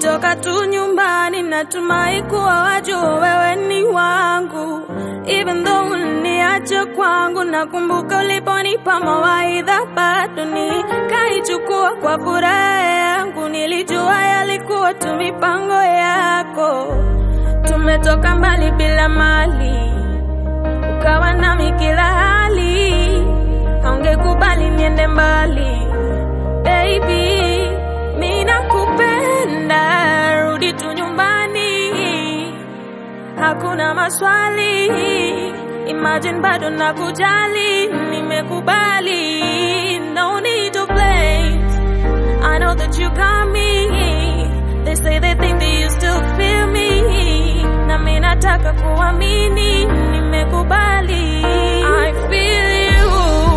Tumetoka tu nyumbani, natumai kuwa wajua wewe ni wangu, even though uliniacha kwangu. Nakumbuka uliponipa mawaidha, bado nikaichukua kwa furaha yangu. Nilijua yalikuwa tu mipango yako. Tumetoka mbali bila mali, ukawa nami kila hali, haungekubali niende mbali baby, mi nakupenda, rudi tu nyumbani, hakuna maswali. Imagine bado nakujali, nimekubali, no need to blame. I know that you got me. They say they think that you still feel me. Na mi nataka kuamini, nimekubali. I feel you.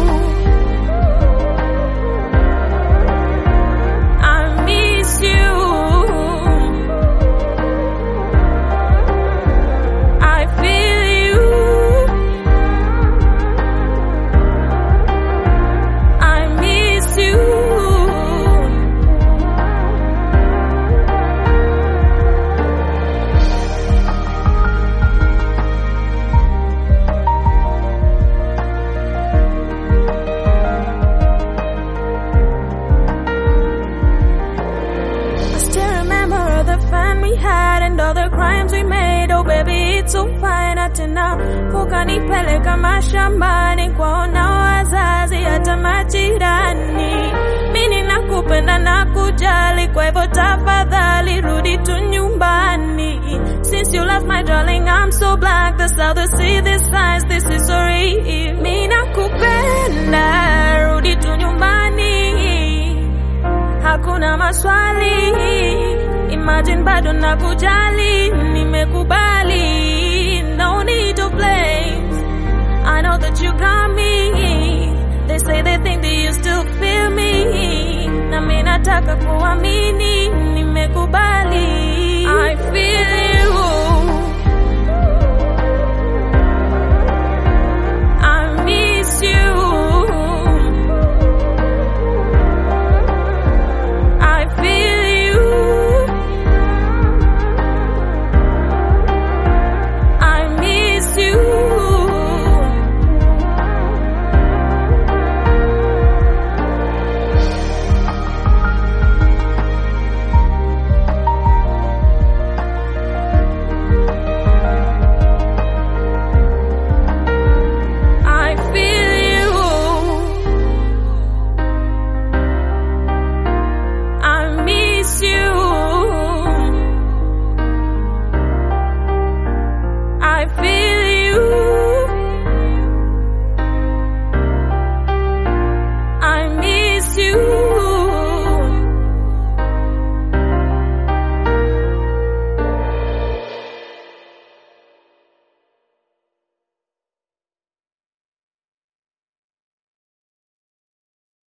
I miss you. I feel you. I miss you. I still remember all the fun we had and all the crimes we made. Oh baby, it's so fine. Tena ukanipeleka mashambani kwaona wazazi hata majirani. Mimi nakupenda na kujali, kwa hivyo tafadhali rudi tu nyumbani. Since you left my darling, I'm so black. That's how they see this signs. This is so real. Mimi nakupenda, rudi tu nyumbani hakuna maswali. Imagine bado nakujali, nimekubali, no need to blame. I know that you got me. They say they think that you still feel me. Na mi nataka kuamini, nimekubali. I feel